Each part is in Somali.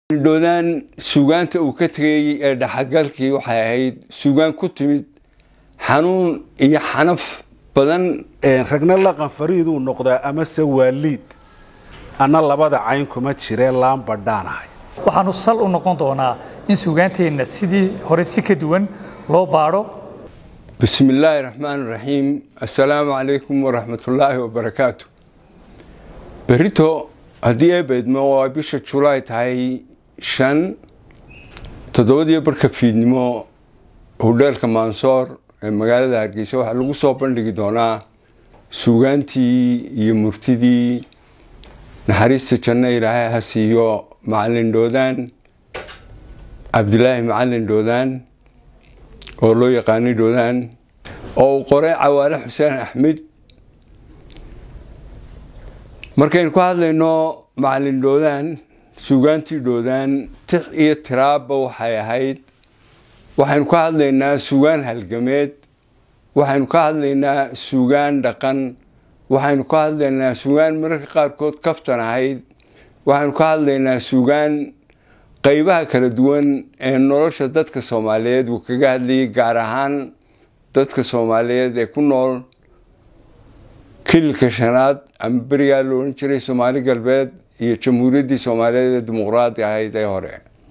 dhoodaan suugaanta uu ka tegayey ee dhaxagalkii waxay ahayd suugaan ku timid xanuun iyo xanaf badan ragna laqan fariiduu noqdaa amase waaliid anna labada cayn kuma jiree laan badhaanahay waxaanu sal u noqon doonaa in suugaanteenna sidii hore si ka duwan loo baadho bismi illaahi raxmaan raxiim assalaamu calaykum waraxmatullaahi wabarakaatu berito haddii ay beydmo oo ay bisha julaay tahay shan toddobadiyo barka fiidnimo hudheelka maansoor ee magaalada hargeysa waxaa lagu soo bandhigi doonaa suugaantii iyo murtidii naxariista janno ilaahay ha siiyo macalin dhoodaan cabdilaahi macalin dhoodaan oo loo yaqaanay dhoodaan oo uu qoray cawaale xuseen axmed markaynu ku hadlayno macalin dhoodaan suugaantii dhoodaan tix iyo tiraabba waxay ahayd waxaynu ka hadlaynaa suugaan halgameed waxaynu ka hadlaynaa suugaan dhaqan waxaynu ka hadlaynaa suugaan mararka qaarkood kaftan ahayd waxaynu ka hadlaynaa suugaan qaybaha kala duwan ee nolosha dadka soomaaliyeed uu kaga hadlayay gaar ahaan dadka soomaaliyeed ee ku nool kililka shanaad ama berigaa la odhan jiray soomaali galbeed iyo jamhuuriyaddii soomaaliyeed ee dimuqraadi ahayd ee hore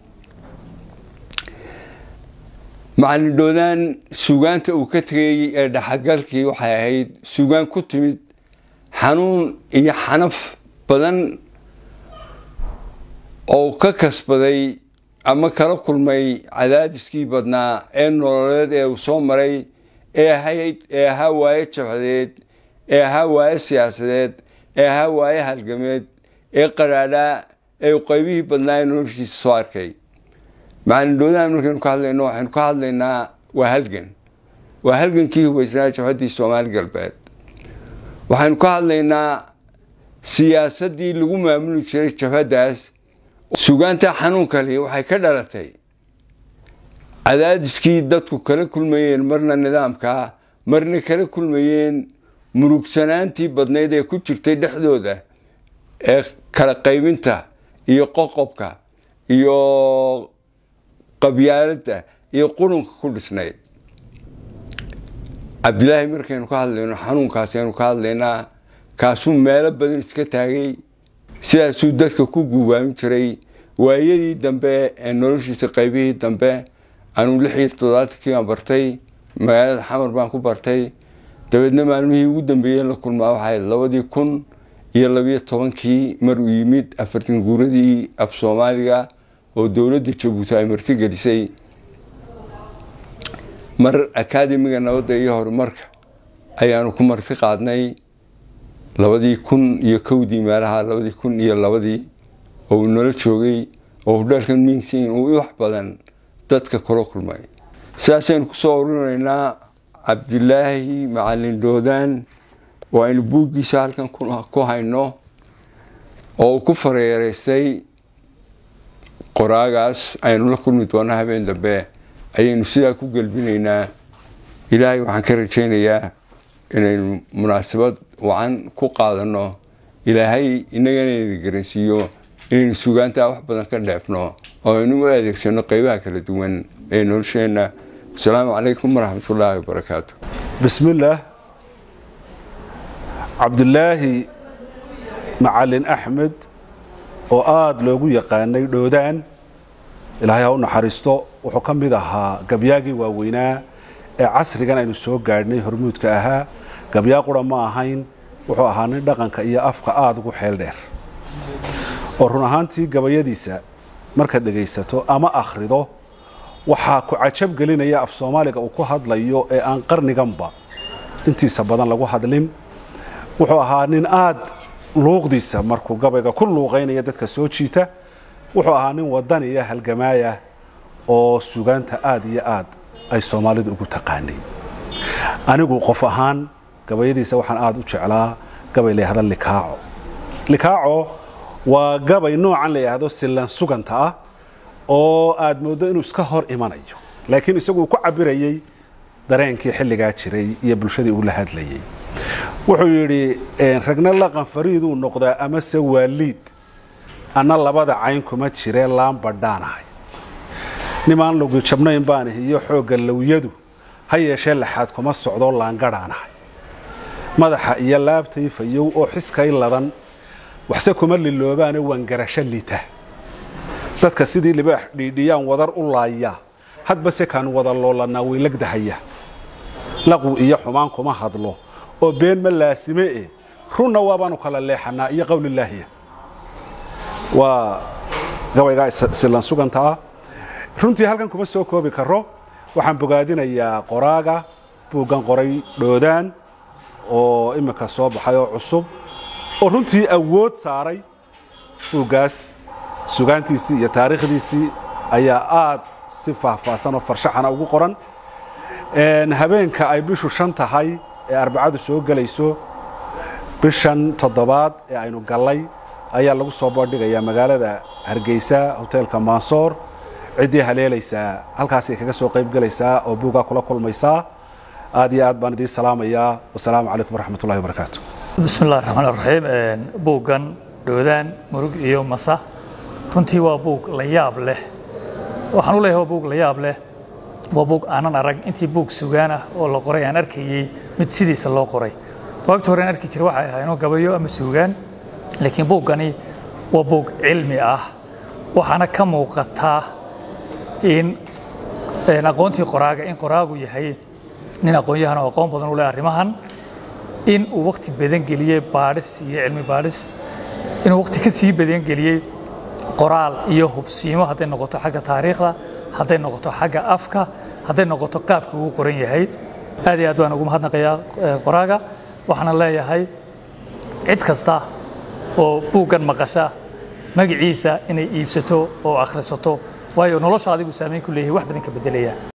macalin dhoodaan suugaanta uu ka tegayey ee dhaxagalkii waxay ahayd suugaan ku timid xanuun iyo xanaf badan oo ka kasbaday ama kala kulmay cadaadiskii badnaa ee nololeed ee uu soo maray ee ahayd ee ahaa waaye jabhadeed ee ahaa waaye siyaasadeed ee ahaa waaye halgameed ee qaraadhaa ee uu qaybihii badnaa ee noloshiisa soo arkay macalin dhoodaan markaynu ka hadlayno waxaynu ka hadlaynaa waa halgan waa halgankii hubaysnaa jabhaddii soomaali galbeed waxaynu ka hadlaynaa siyaasaddii lagu maamuli jiray jabhaddaas sugaanta xanuunkali waxay ka dhalatay cadaadiskii dadku kala kulmayeen marna nidaamka marna kala kulmayeen murugsanaantii badnayd ee ku jirtay dhexdooda ee kala qaybinta iyo qoqobka iyo qabyaaladda iyo qurunka ku dhisnayd cabdilaahi markaynu ka hadlayno xanuunkaasaynu ka hadlaynaa kaasuu meelo badan iska taagay sidaasuu dadka ku guubaamin jiray waayadii dambe ee noloshiisa qaybihii dambe anuu lix iyo toddobaatankii baan bartay magaalada xamar baan ku bartay dabeedna maalmihii ugu dambeeyey la kulmaa waxay labadii kun iyo labiyo tobankii mar uu yimid afartan guuradii af soomaaliga oo dowladda jabuuti ay marti gelisay mar akaademiga nabadda iyo horumarka ayaanu ku marti qaadnay labadii kun iyo kowdii meelaha labadii kun iyo labadii oo uu nala joogay oo hudheelkan miingsin uu wax badan dadka kula kulmay sidaasaynu kusoo urinaynaa cabdilaahi macalin dhoodaan oo aynu buuggiisa halkan ku hayno oo uu ku fareereystay qoraagaas aynu la kulmi doona habeen dambe ayaynu sidaa ku gelbinaynaa ilaahay waxaan ka rajaynayaa inaynu munaasabad wacan ku qaadano ilaahay inagana ina garansiiyo inaynu sugaantaa wax badan ka dheefno oo aynu u adeegsano qeybaha kala duwan ee nolosheenna asalaamu calaykum waraxmatullaahi wabarakaatu bismillaah cabdilaahi macalin axmed oo aada loogu yaqaanay dhoodaan ilaahay ha u naxariisto wuxuu ka mid ahaa gabyaagii waaweynaa ee casrigan aynu soo gaadhnay hormuudka ahaa gabyaa qura ma ahayn wuxuu ahaa nin dhaqanka iyo afka aada ugu xeel dheer oo run ahaantii gabayadiisa markaad dhegaysato ama akhrido waxaa ku cajab gelinaya af soomaaliga uu ku hadlayo ee aan qarniganba intiisa badan lagu hadlin wuxuu ahaa nin aada luuqdiisa markuu gabayga ku luuqaynaya dadka soo jiita wuxuu ahaa nin wadaniya halgamaaya oo sugaanta aada iyo aad ay soomaalidu ugu taqaanay anigu qof ahaan gabayadiisa waxaan aada u jeclaa gabay la yahda likaaco likaaco waa gabay noocan la yidhaahdo sillan suganta ah oo aada mooddo inuu iska hor imanayo laakiin isagu uu ku cabirayey dareenkii xilligaa jiray iyo bulshadii uu la hadlayey wuxuu yidhi ragna laqan fariiduu noqdaa amase waaliid anna labada cayn kuma jiree laan badhaanahay nimaan lugi jabnayn baan iyo xoogga lowyadu ha yeeshee laxaad kuma socdoo laangadhaanahay madaxa iyo laabtay fayow oo xiskay ladan waxse kuma liloobaane waan garasho lita dadka sidii libaax dhiidhiyaan wadar u laaya hadba se kaan wada loolanaa weylagdahaya laqwi iyo xumaan kuma hadlo oo been ma laasime e runna waabaanu kala leexanaa iyo qowlilaahiya waa gabaygaa silan sugantaa runtii halkan kuma soo koobi karo waxaan bogaadinayaa qoraaga buuggan qoray dhoodaan oo imika soo baxay oo cusub oo runtii awood saaray buuggaas sugaantiisii iyo taariikhdiisii ayaa aad si faahfaahsan oo farshaxana ugu qoran habeenka ay bishu shan tahay ee arbacadu soo gelayso bishan toddobaad ee aynu gallay ayaa lagu soo bandhigayaa magaalada hargeysa hoteelka mansoor ciddii haleelaysaa halkaasay kaga soo qayb gelaysaa oo buuggaa kula kulmaysaa aad iyo aad baan idiin salaamayaa wasalaamu calaykum waraxmat ullahi wabarakaatu bismi illahi raxmaan raxiim buuggan dhoodaan murug iyo masa runtii waa buug la yaab leh waxaan u leeyahay waa buug la yaab leh waa buug aanan arag intii buug sugaan ah oo la qoray aan arkayey mid sidiisa loo qoray waagta hore aan arki jira waxay ahaynoo gabayo ama suugaan laakiin buuggani waa buug cilmi ah waxaana ka muuqataa in aqoontii qoraaga in qoraagu yahay nin aqoon-yahan oo aqoon badan u leh arrimahan in uu waqti badan geliyey baadhis iyo cilmi baadhis inuu waqti ka sii badan geliyey qoraal iyo hubsiimo hadday noqoto xagga taariikhda hadday noqoto xagga afka hadday noqoto qaabka uu qoran yahay aad iyo aad baan ugu mahadnaqayaa qoraaga waxaana leeyahay cid kasta oo buuggan maqasha magaciisa inay iibsato oo akhrisato waayo nolosha adigu saamayn ku leeyahay wax badan ka beddelaya